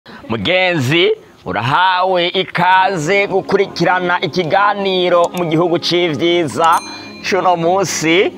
mugenzi urahawe ikaze gukurikirana ikiganiro mu gihugu c'ivyiza cuno musi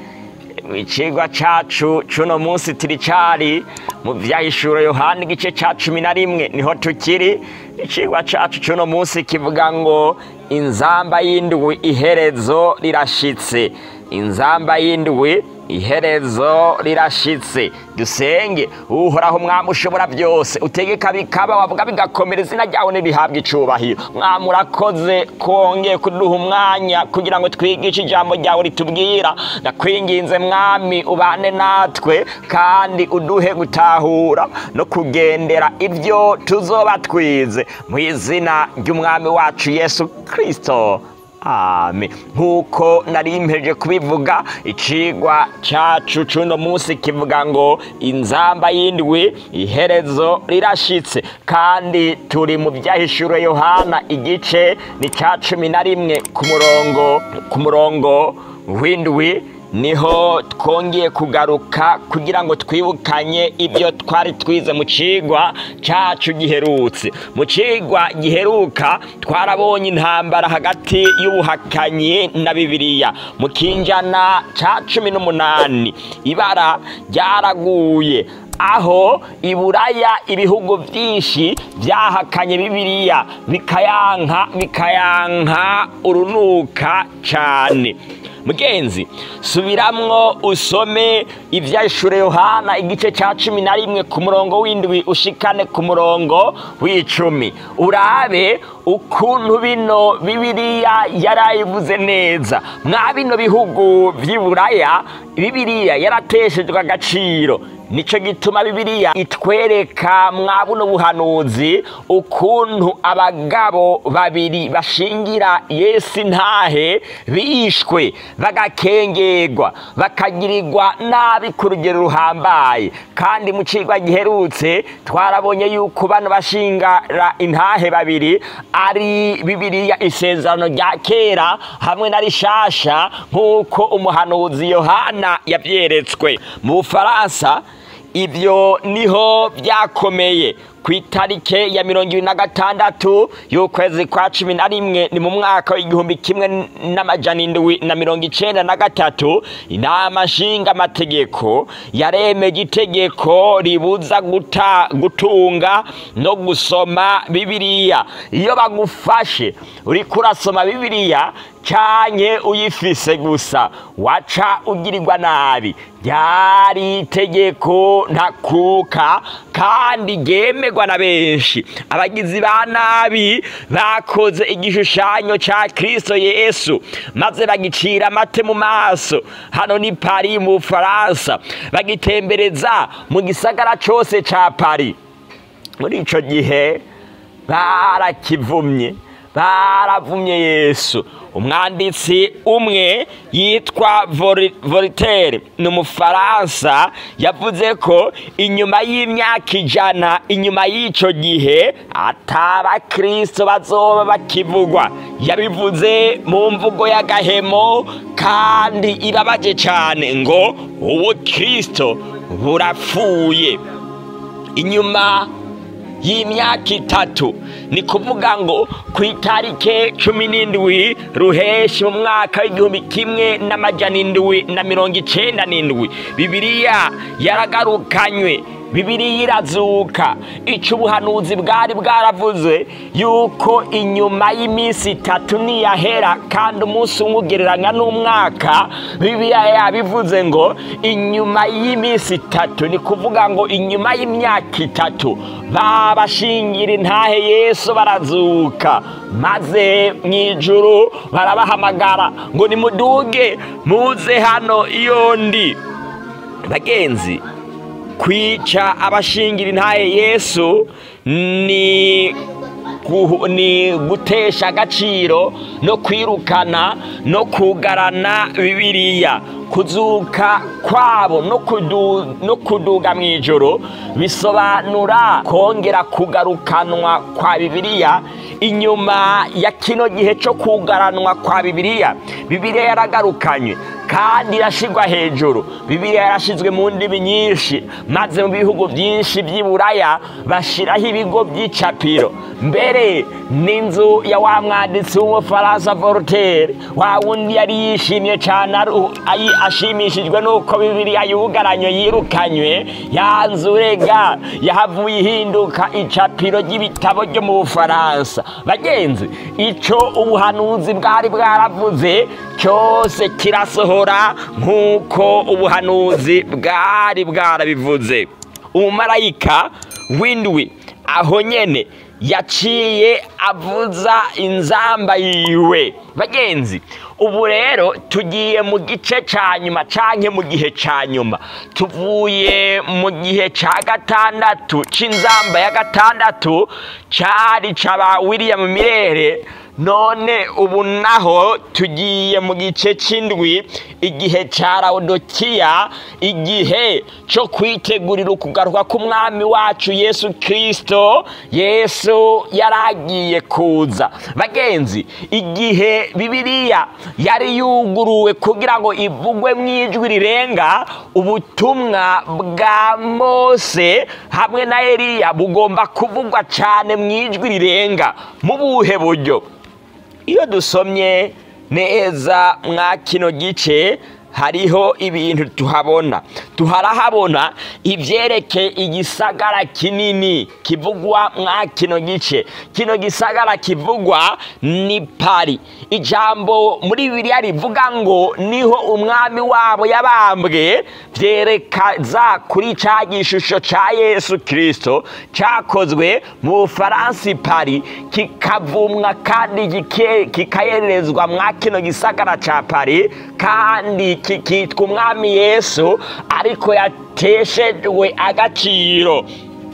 icigwa cacu cuno musi turi cari mu vyahishuro yohani igice ca cumi na rimwe niho tukiri icigwa cacu cuno musi kivuga ngo inzamba y'indwi iherezo rirashitse inzamba y'indwi iherezo rirashitse dusenge uhoraho mwami ushobora byose utegeka bikaba wavuga bigakomera izina ryawe nirihabwa icubahiro mwami urakoze kongeye kuduha umwanya kugira ngo twigishe ijambo ryawe ritubwira ndakwinginze mwami ubane natwe kandi uduhe gutahura no kugendera ibyo tuzoba twize mu izina ry'umwami wacu yesu kirisito Amen. Nkuko nari mpeje kubivuga icigwa cacu cuno musi kivuga ngo inzamba y'indwi iherezo rirashitse kandi turi mu vyahishuro Yohana igice ni ca cumi na rimwe ku murongo ku murongo w'indwi niho twongeye kugaruka kugira ngo twibukanye ibyo twari twize mu cigwa cacu giherutse mu cigwa giheruka twarabonye intambara hagati y'ubuhakanyi na bibiliya mu kinjana ca cumi n'umunani ibara ryaraguye aho iburaya ibihugu byinshi byahakanye bibiliya bikayanka bikayanka urunuka cane mugenzi subiramwo usome ivyashure yohana igice ca cumi na rimwe ku murongo w'indwi ushikane ku murongo w'icumi urabe ukuntu bino bibiliya yarayivuze neza mwa bino bihugu vy'iburaya bibiliya yarateshejwe agaciro nico gituma bibiliya itwereka mwa buno buhanuzi ukuntu abagabo babiri bashingira yesu intahe bishwe bagakengerwa bakagirirwa nabi ku rugero ruhambaye kandi mu cigwa giherutse twarabonye yuko bano bashingara intahe babiri ari bibiliya isezerano rya kera hamwe na rishasha nk'uko umuhanuzi yohana yavyeretswe mu bufaransa ibyo niho byakomeye ku itarike ya mirongo ibiri na gatandatu y'ukwezi kwa cumi na rimwe ni mu mwaka w'igihumbi kimwe n'amajana indwi na mirongo icenda na gatatu inama nshingaamategeko yaremeje itegeko ribuza guta gutunga no gusoma bibiliya iyo bagufashe uriko urasoma bibiliya canke uyifise gusa waca ugirirwa nabi ryari itegeko ntakuka kandi ryemerwa na benshi abagizi ba nabi bakoze igishushanyo ca kristo yesu maze bagicira amate mu maso hano ni pari mu bufaransa bagitembereza mu gisagara cose ca pari muri ico gihe barakivumye baravumye yesu umwanditsi umwe yitwa Voltaire ni umufaransa yavuze ko inyuma y'imyaka ijana inyuma y'icyo gihe atabakristo bazoba bakivugwa yabivuze mu mvugo y'agahemo kandi ibabaje cyane ngo ubukristo burapfuye inyuma y'imyaka itatu ni kuvuga ngo ku itarike cumi n'indwi ruheshi mu mwaka w'igihumbi kimwe n'amajana indwi na mirongo icenda n'indwi bibiliya yaragarukanywe bibiliya irazuka ico ubuhanuzi bwari bwaravuze yuko inyuma y'iminsi itatu niyahera kandi umunsi umwe ugereranya n'umwaka bibiliya yabivuze ngo inyuma y'iminsi itatu ni kuvuga ngo inyuma y'imyaka itatu babashingira intahe yesu barazuka maze mu ijuru barabahamagara ngo nimuduge muze hano iyo ndi bagenzi kwica abashingira intahe yesu ni ni gutesha agaciro no kwirukana no kugarana bibiliya kuzuka kwabo no kuduga mu ijoro bisobanura kongera kugarukanwa kwa bibiliya inyuma ya kino gihe cyo kugaranwa kwa bibiliya bibiliya yaragarukanywe kandi irashyirwa hejuru bibiriya yarashyizwe mu ndimi nyinshi maze mu bihugu byinshi by'i buraya bashyiraho ibigo by'icapiro mbere n'inzu ya wa mwanditsi w'umufaransa voltaire wa wundi yari yishimye cyane ashimishijwe n'uko bibiriya yugaranywe yirukanywe yanzurega yahavuye ihinduka icapiro ry'ibitabo byo mu bufaransa bagenzi icyo ubuhanuzi bwari bwaravuze cyose kirasohora nk'uko ubuhanuzi bwari bwarabivuze umumarayika w'indwi aho nyene yaciye avuza inzamba yiwe bagenzi ubu rero tugiye mu gice cya nyuma canke mu gihe cya nyuma tuvuye mu gihe cya gatandatu c'inzamba ya gatandatu cari caba william mirere none ubu naho tugiye mu gice cy'indwi igihe cya rawudokiya igihe cyo kwitegurira ukugaruka k'umwami wacu yesu kirisito yesu yari agiye kuza bagenzi igihe bibiriya yari yuguruwe kugira ngo ivugwe mu ijwi rirenga ubutumwa bwa mose hamwe na eliya bugomba kuvugwa cyane mu ijwi rirenga mu buhe buryo iyo dusomye neza mwa kino gice hariho ibintu tuhabona tuharahabona ibyereke igisagara kinini kivugwa mwa kino gice kino gisagara kivugwa ni pari ijambo muri bibiriya rivuga ngo niho umwami wabo yabambwe byerekeza kuri cya gishusho cya yesu kirisito cyakozwe mu bufaransa pari kikavumwa kandi kikayerezwa mwa kino gisagara cya pari kandi kikitwa umwami yesu ariko yateshejwe agaciro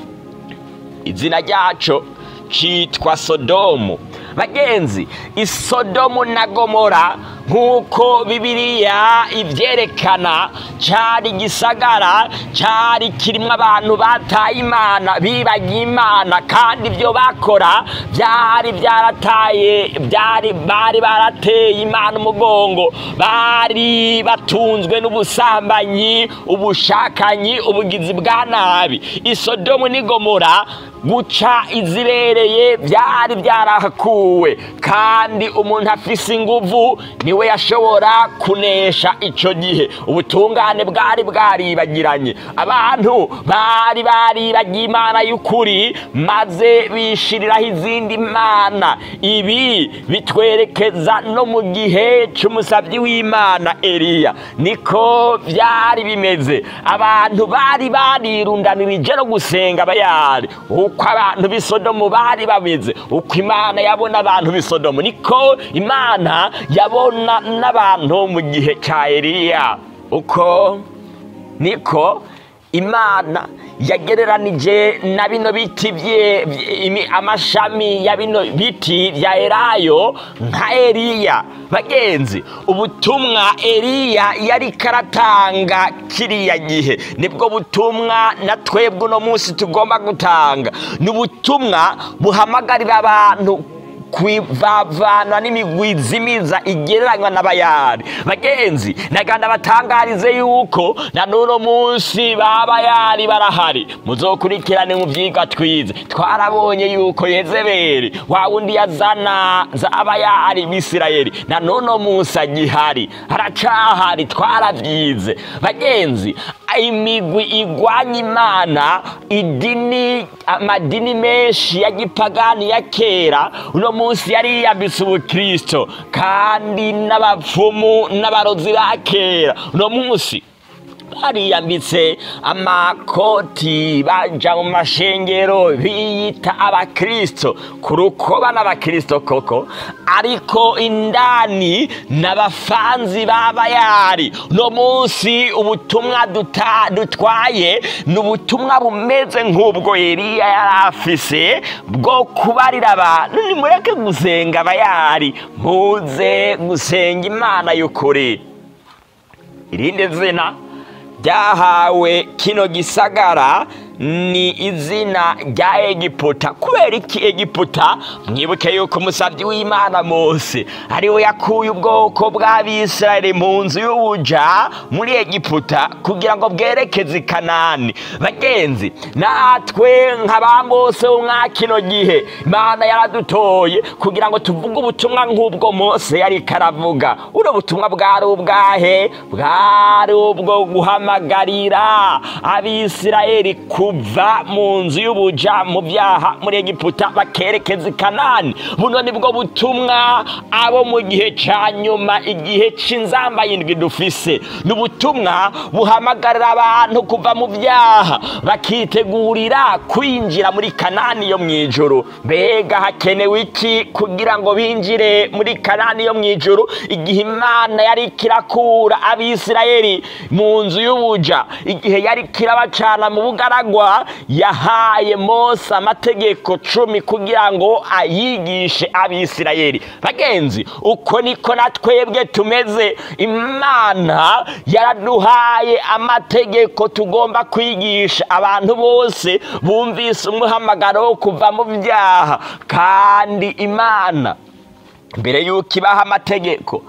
izina ryacu cyitwa sodomu bagenzi isodomu na gomora nk'uko bibiriya ibyerekana cyari gisagara cyari kirimo abantu bataye imana bibagiye imana kandi ibyo bakora byari byarataye byari bari barateye imana umugongo bari batunzwe n'ubusambanyi ubushakanyi ubugizi bwa nabi isodomu n'igomora guca izibereye byari byarahakuwe kandi umuntu afise inguvu niwe yashobora kunesha icyo gihe ubutungane bwari bwaribagiranye abantu bari baribagiye imana y'ukuri maze bishiriraho izindi mana ibi bitwerekeza no mu gihe cy'umusabyi w'imana eliya niko byari bimeze abantu bari barirundanirije no gusenga bayari uko abantu b'isodomu bari bameze uko imana yabona abantu b'isodomu niko imana yabona n'abantu mu gihe cya eliya uko niko imana yagereranije na bino biti amashami ya bino biti bya erayo nka eliya bagenzi ubutumwa eliya yari karatanga kiriya gihe nibwo butumwa na twebwe uno munsi tugomba gutanga ni ubutumwa buhamagarira abantu kwivavana n'imigwi zimiza igereranywa n'abayari bagenzi naganda batangarize yuko na n'uno munsi b'abayari barahari muzokurikirane mu byigwa twize twarabonye yuko yezebeli wa wundi yazana za abayari bisirayeli na n'uno munsi agihari haracahari twarabyize bagenzi imigwi igwanya imana idini amadini menshi ya gipagani ya kera uno munsi yari yiyambitse ubukristo kandi n'abapfumu n'abarozi ba kera uno munsi bariyambitse amakoti baja mu mashengero biyita abakristo ku rukoba n'abakristo koko ariko indani n'abafanzi b'abayari no munsi ubutumwa dutwaye ni ubutumwa bumeze nk'ubwo eliya yari afise bwo kubarira abantu nimureke gusenga abayari muze gusenga imana y'ukuri irindi zina ryahawe kino gisagara ni izina rya egiputa kubera iki egiputa mwibuke yuko umusabyi w'imana mose ariwe yakuye ubwoko bw'abisirayeli mu nzu y'ubuja muri egiputa kugira ngo bwerekeze i kanani bagenzi natwe nka ba mose wo mwa kino gihe imana yaradutoye kugira ngo tuvuge ubutumwa nk'ubwo mose yari karavuga uno butumwa bwari ubwahe bwari ubwo guhamagarira abisirayeli kuva mu nzu y'ubuja mu byaha muri egiputa bakerekeza i kanani buno nibwo butumwa abo mu gihe cya nyuma igihe cy'inzamba yindwi dufise ni ubutumwa buhamagarira abantu kuva mu byaha bakitegurira kwinjira muri kanani yo mu ijoro mbega hakenewe iki kugira ngo binjire muri kanani yo mu ijoro igihe imana yari kirakura abisirayeli mu nzu y'ubuja igihe yari kirabacana mu bugaragwa yahaye mose amategeko cumi kugira ngo ayigishe abisirayeli bagenzi uko niko na twebwe tumeze imana yaraduhaye amategeko tugomba kwigisha abantu bose bumvise umuhamagaro wo kuva mu byaha kandi imana mbere y'uko ibaha amategeko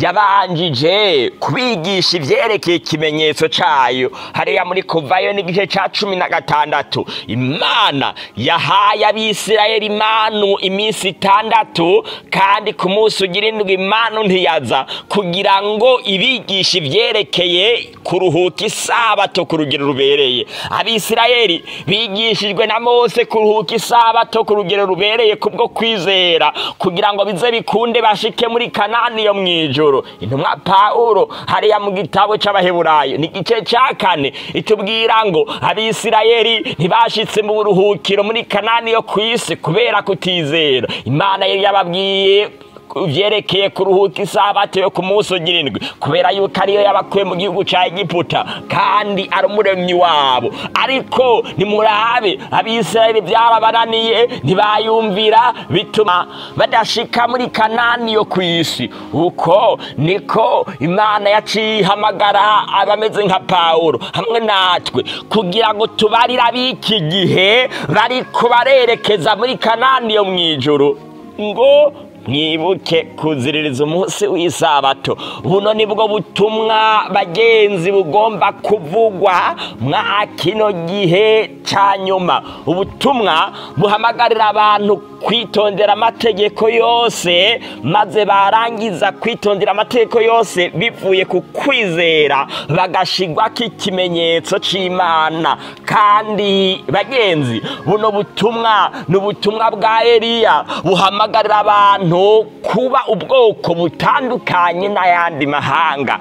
yabanjije kubigisha ibyerekeye ikimenyetso cyayo hariya muri kuvayo n'igice cya cumi na gatandatu imana yahaye abisirayeli imanu iminsi itandatu kandi ku munsi ugira indwi imanu ntiyaza kugira ngo ibigishe ibyerekeye kuruhuka isabato ku rugero rubereye abisirayeli bigishijwe na mose kuruhuka isabato ku rugero rubereye kubwo kwizera kugira ngo bize bikunde bashike muri kanani yo mu ijoro intumwa pawulo hariya mu gitabo cy'abaheburayo ni igice cya kane itubwira ngo abisirayeli ntibashitse mu buruhukiro muri kanani yo ku isi kubera kutizera imana yari yababwiye byerekeye kuruhuka isabato yo ku munsi ugira indwi kubera yuko ariyo yabakuye mu gihugu cya egiputa kandi ari umuremyi wabo ariko nimurabe abisirayeli byarabananiye ntibayumvira bituma badashika muri kanani yo ku isi uko niko imana yaciye ihamagara abameze nka pawulo hamwe natwe kugira ngo tubarire ab'iki gihe bariko barerekeza muri kanani yo mu ijoro ngo mwibuke kuziririza umunsi w'isabato buno nibwo butumwa bagenzi bugomba kuvugwa mwa kino gihe cya nyuma ubutumwa buhamagarira abantu kwitondera amategeko yose maze barangiza kwitondera amategeko yose bivuye ku kwizera bagashigwa k'ikimenyetso cy'imana kandi bagenzi buno butumwa ni ubutumwa bwa eliya buhamagarira abantu kuba ubwoko butandukanye n'ayandi mahanga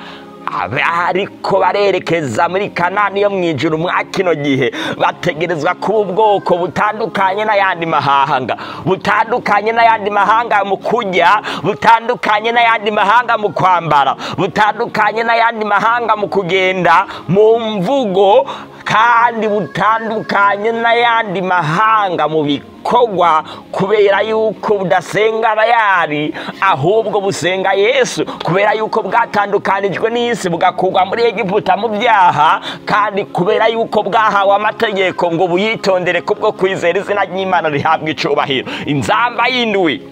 ariko barerekeza muri kanani yo mu ijoro mwa kino gihe bategerezwa kuba ubwoko butandukanye n'ayandi mahanga butandukanye n'ayandi mahanga mu kurya butandukanye n'ayandi mahanga mu kwambara butandukanye n'ayandi mahanga mu kugenda mu mvugo kandi butandukanye n'ayandi mahanga mu bikorwa kubera yuko budasenga abayari ahubwo busenga yesu kubera yuko bwatandukanijwe n'isi bugakurwa muri egiputa mu byaha kandi kubera yuko bwahawe amategeko ngo buyitondere kubwo kwizera izina ry'imana rihabwa icubahiro inzamba y'indwi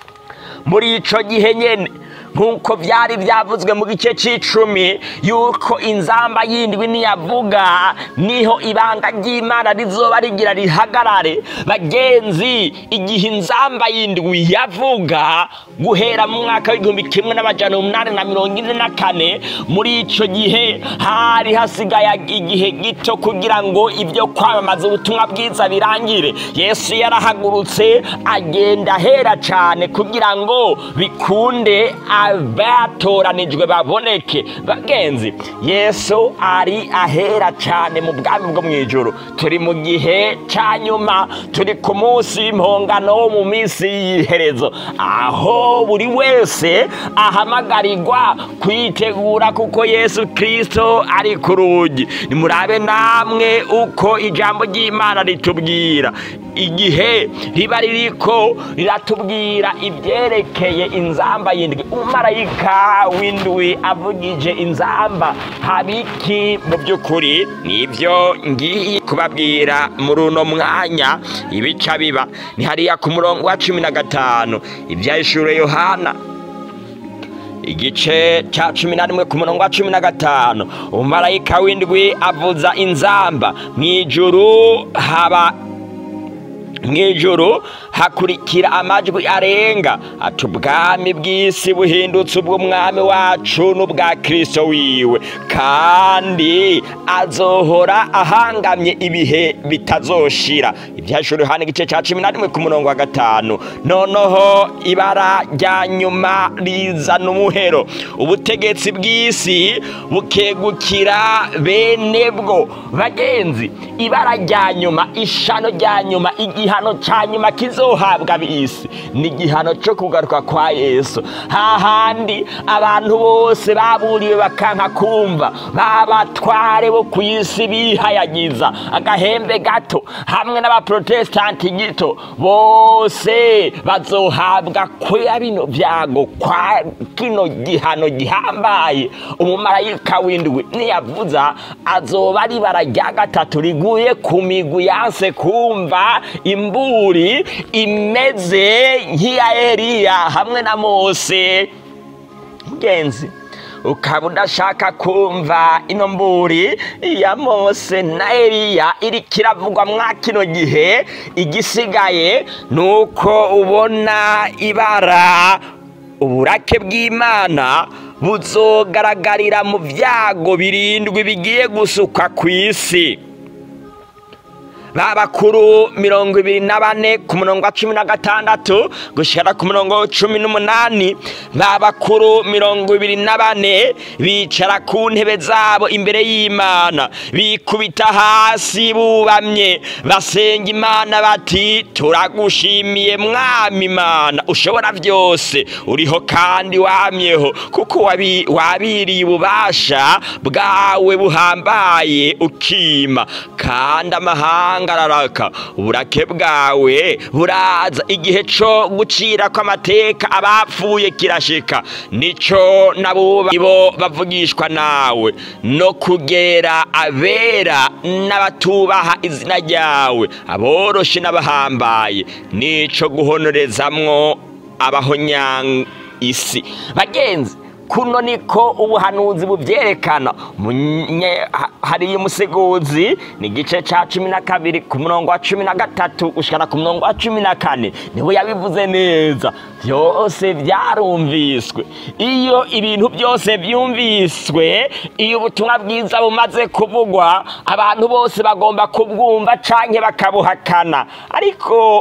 muri ico gihe nyene nk'uko byari byavuzwe mu gice cy'icumi yuko inzamba yindwi niyavuga niho ibanga ry'imana rizoba rigira rihagarare bagenzi igihe inzamba yindwi yavuga guhera mu mwaka w'igihumbi kimwe n'amajana umunani na mirongo ine na kane muri icyo gihe hari hasigaye igihe gito kugira ngo ibyo kwamamaza ubutumwa bwiza birangire yesu yarahagurutse agenda ahera cyane kugira ngo bikunde abatoranijwe baboneke bagenzi yesu ari ahera cyane mu bwami bwo mu ijoro turi mu gihe cya nyuma turi ku munsi w'impongano wo mu minsi y'iherezo aho buri wese ahamagarirwa kwitegura kuko yesu kirisito ari ku rugi nimurabe namwe uko ijambo ry'imana ritubwira igihe riba ririko riratubwira ibyerekeye inzamba y'indwi umumarayika w'indwi avugije inzamba habiki mu by'ukuri nibyo ngiye kubabwira muri uno mwanya ibica biba ni hariya ku murongo wa cumi na gatanu ibyahishuriwe yohana igice cya cumi na rimwe ku murongo wa cumi na gatanu umumarayika w'indwi avuza inzamba mu ijuru haba mu ijuru hakurikira amajwi arenga ati ubwami bw'isi buhindutse ubw'umwami wacu n'ubwa kirisito wiwe kandi azohora ahangamye ibihe bitazoshira ibyashuri hano igice cya cumi na rimwe ku murongo wa gatanu noneho ibara rya nyuma rizana umuhero ubutegetsi bw'isi bukegukira bene bwo bagenzi ibara rya nyuma ishano rya nyuma igihano cya nyuma kizohabwa ab'isi ni igihano cyo kugaruka kwa yesu hahandi abantu bose baburiwe bakanka kumva babatware bo ku isi bihayagiza agahembe gato hamwe n'abaprotesitanti gito bose bazohabwa kwa bino byago kwa kino gihano gihambaye umumarayika w'indwi niyavuza azoba ari ibara rya gatatu riguye ku migwi yanse kumva imburi imeze nk'iya Eliya hamwe na Mose mugenzi ukaba udashaka kumva ino mburi ya Mose na Eliya iri kiravugwa mwa kino gihe igisigaye ni uko ubona ibara uburake bw'imana buzogaragarira mu byago birindwi bigiye gusukwa ku isi babakuru mirongo ibiri na bane ku murongo wa cumi na gatandatu gushyira ku murongo wa cumi n'umunani babakuru mirongo ibiri na bane bicara ku ntebe zabo imbere y'imana bikubita hasi bubamye basenga imana bati turagushimiye mwami imana ushobora byose uriho kandi wamyeho kuko wabiriye ububasha bwawe buhambaye ukima kandi amahanga araraka uburake bwawe buraza igihe cyo gucira kw'amateka abapfuye kirashika nico nabuba ibo bavugishwa nawe no kugera abera n'abatubaha izina ryawe aboroshe n'abahambaye nico guhonorezamwo abahonyanga isi bagenzi kuno niko ubuhanuzi bubyerekana hariya umuseguzi ni igice cya cumi na kabiri ku murongo wa cumi na gatatu gushyira ku murongo wa cumi na kane niwe yabivuze neza byose byarumviswe iyo ibintu byose byumviswe iyo ubutumwa bwiza bumaze kuvugwa abantu bose bagomba kubwumva cyangwa bakabuhakana ariko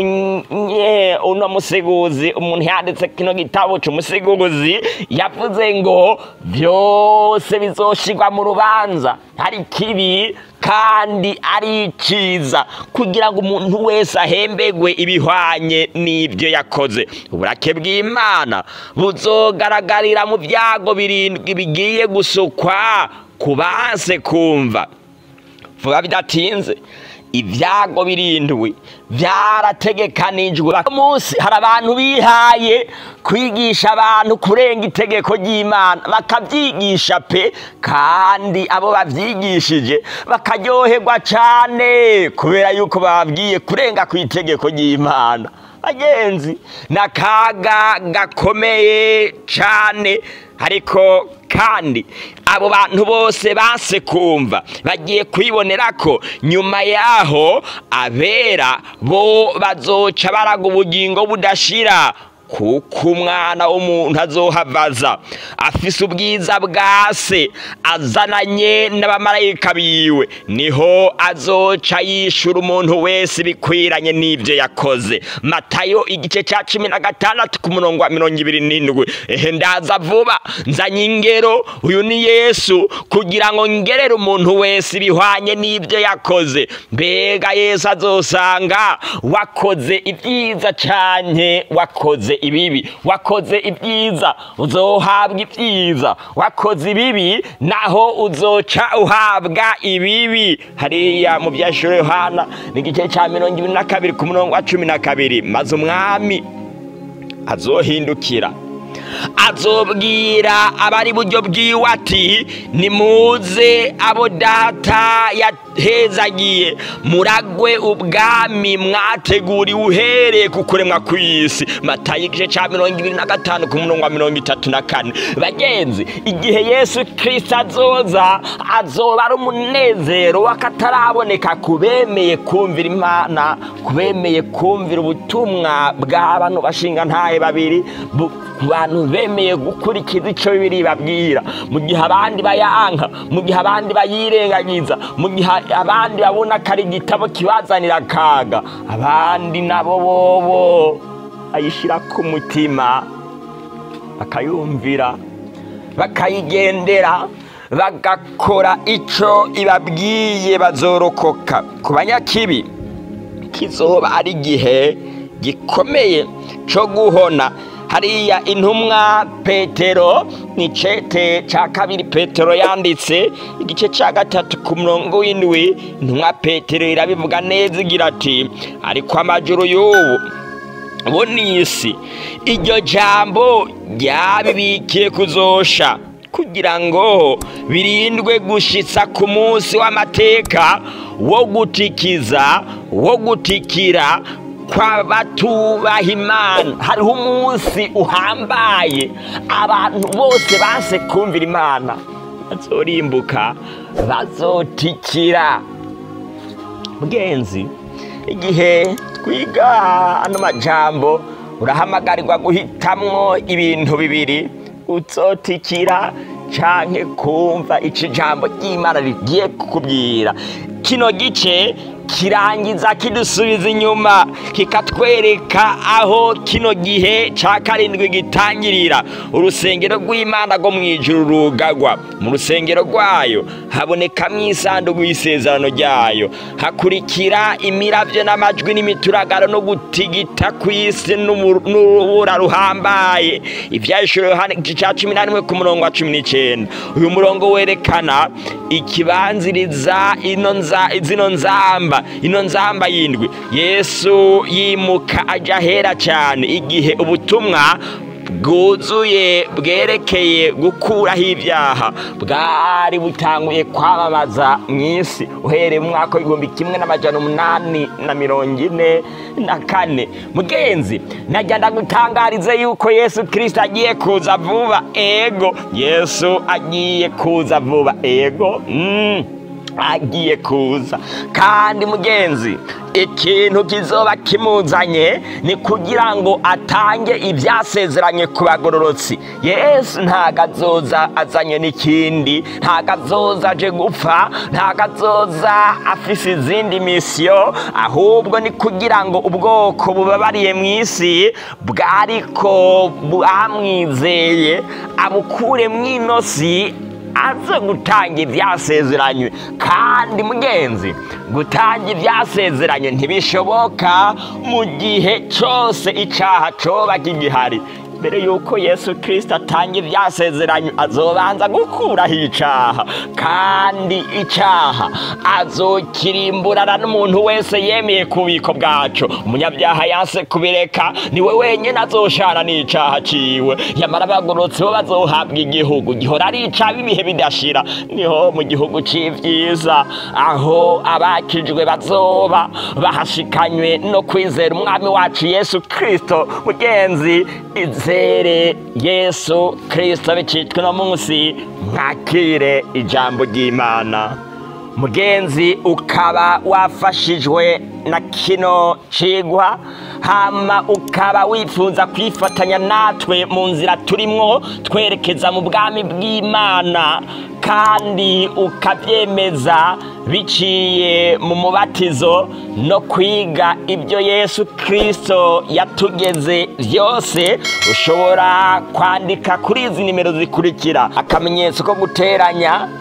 uno museguzi umuntu yanditse kino gitabo cy'umuseguzi yavuze ngo byose bizoshigwa mu rubanza hari kibi kandi ari icyiza kugira ngo umuntu wese ahembegwe ibihwanye n'ibyo yakoze uburake bw'imana buzogaragarira mu byago birindwi bigiye gusukwa ku banse kumva vuba bidatinze ibyago birindwi byarategekanijwe munsi hari abantu bihaye kwigisha abantu kurenga itegeko ry'imana bakabyigisha pe kandi abo babyigishije bakaryoherwa cyane kubera yuko bababwiye kurenga ku itegeko ry'imana bagenzi ni akaga gakomeye cyane ariko kandi abo bantu bose base kumva bagiye kwibonera ko nyuma yaho abera bo bazoca baraga ubugingo budashira kuko umwana w'umuntu azohavaza afise ubwiza bwa se azananye n'abamarayika biwe niho azoca yishura umuntu wese bikwiranye n'ibyo yakoze matayo igice cya cumi na gatandatu ku murongo wa mirongo ibiri n'indwi ehe ndaza vuba nzanye ingero uyu ni yesu kugira ngo ngerere umuntu wese ibihwanye n'ibyo yakoze mbega yesu azosanga wakoze ibyiza cyane wakoze ibibi wakoze ibyiza uzohabwa ibyiza wakoze ibibi naho uzoca uhabwa ibibi hariya mu byashuro yohana ni igice cya mirongo ibiri na kabiri ku murongo wa cumi na kabiri maze umwami azohindukira azobwira abari buryo bwiwe ati nimuze abo data yahezagiye muragwe ubwami mwateguriwe uhereye ku kuremwa kw'isi matayo igice cya mirongo ibiri na gatanu ku murongo wa mirongo itatu na kane bagenzi igihe yesu kirisita azoza azoba ari umunezero w'akataraboneka ku bemeye kumvira imana ku bemeye kumvira ubutumwa bwa bano bashinga ntahe babiri bu- ku bantu bemeye gukurikiza icyo bibiri babwira mu gihe abandi bayanka mu gihe abandi bayirengagiza mu gihe abandi babona ko ari igitabo kibazanira akaga abandi nabo bobo ayishyira ku mutima bakayumvira bakayigendera bagakora icyo ibabwiye bazorokoka ku banyakibi kizoba ari igihe gikomeye cyo guhona hariya intumwa petero ni cete cya kabiri petero yanditse igice cya gatatu ku murongo w'indwi intumwa petero irabivuga neza igira ati ariko amajuru y'ubu bo ni isi iryo jambo ryabibikiye kuzosha kugira ngo birindwe gushitsa ku munsi w'amateka wo gutikiza wo gutikira kw'abatubaha imana hariho umunsi uhambaye abantu bose banse kumvira imana bazorimbuka bazotikira mugenzi igihe twiga ano majambo urahamagarirwa guhitamwo ibintu bibiri uzotikira canke kumva ico ijambo ry'imana rigiye kukubwira kino gice kirangiza kidusubiza inyuma kikatwereka aho kino gihe ca karindwi gitangirira urusengero rw'imana rwo mu ijuru rugagwa mu rusengero rwayo habonekamwo isanduku y'isezerano ryayo hakurikira imiravyo n'amajwi n'imituragaro no gutigita kw'isi n'umu- n'urubura ruhambaye ivyahishuro yohana igice ca cumi na rimwe ku murongo wa cumi n'icenda uyu murongo werekana ikibanziriza ino nza zino nzamba ino nzamba yindwi yesu yimuka aja hera cyane igihe ubutumwa bwuzuye bwerekeye gukuraho ibyaha bwari butanguye kwamamaza mu isi uhereye mu mwaka w'igihumbi kimwe n'amajana umunani na mirongo ine na kane mugenzi najya ndagutangarize yuko yesu kirisita agiye kuza vuba ego yesu agiye kuza vuba ego mm. agiye kuza kandi mugenzi ikintu kizoba kimuzanye ni kugira ngo atange ibyasezeranye ku bagororotsi yesu ntago azoza azanye n'ikindi ntago azoza aje gupfa ntago azoza afise izindi misiyo ahubwo ni kugira ngo ubwoko bubabariye mu isi bwariko bwamwizeye abukure mu ino si aze gutanga ibyasezeranywe kandi mugenzi gutanga ibyasezeranywe ntibishoboka mu gihe cyose icyaha coba kigihari mbere yuko yesu kirisita atanga ibyasezeranywe azobanza gukuraho icyaha kandi icyaha azokirimburana n'umuntu wese yemeye ku bubiko bwacu umunyabyaha yanse kubireka niwe wenyine azoshana n'icyaha ciwe yamara abagororotsi bo bazohabwa igihugu gihora ari icaba ibihe bidashira niho mu gihugu c'ivyiza aho abakijwe bazoba bahashikanywe no kwizera umwami wacu yesu kirisito mugenzi izere yesu kirisito bicitwe no munsi mwakire ijambo ry'imana mugenzi ukaba wafashijwe na kino cigwa hama ukaba wifuza kwifatanya natwe mu nzira turimwo twerekeza mu bwami bw'imana kandi ukabyemeza biciye mu mubatizo no kwiga ibyo yesu kirisito yatugeze byose ushobora kwandika kuri izi nimero zikurikira akamenyetso ko guteranya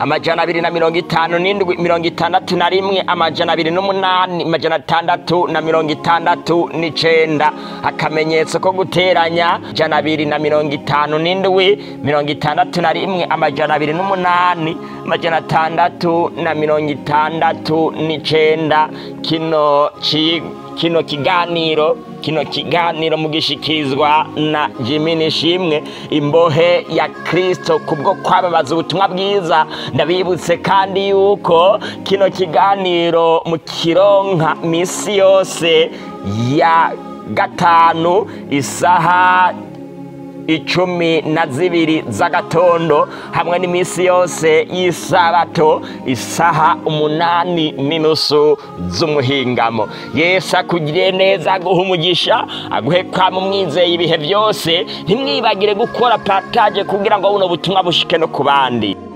amajana abiri na mirongo itanu n'indwi mirongo itandatu na rimwe amajana abiri n'umunani amajana atandatu na mirongo itandatu n'icenda akamenyetso ko guteranya jana abiri na mirongo itanu n'indwi mirongo itandatu na rimwe amajana abiri n'umunani amajana atandatu na mirongo itandatu n'icenda kino ci kino kiganiro kino kiganiro mugishikirizwa na Jimmy Nishimwe imbohe ya Kristo kubwo kwamamaza ubutumwa bwiza ndabibutse kandi yuko kino kiganiro mu kironka misi yose ya gatanu isaha icumi na zibiri z'agatondo hamwe n'iminsi yose y'isabato isaha umunani n'inusu z'umuhingamo yesu akugiriye neza aguha umugisha aguhe kwama umwizeye ibihe byose ntimwibagire gukora pataje kugira ngo buno butumwa bushike no ku bandi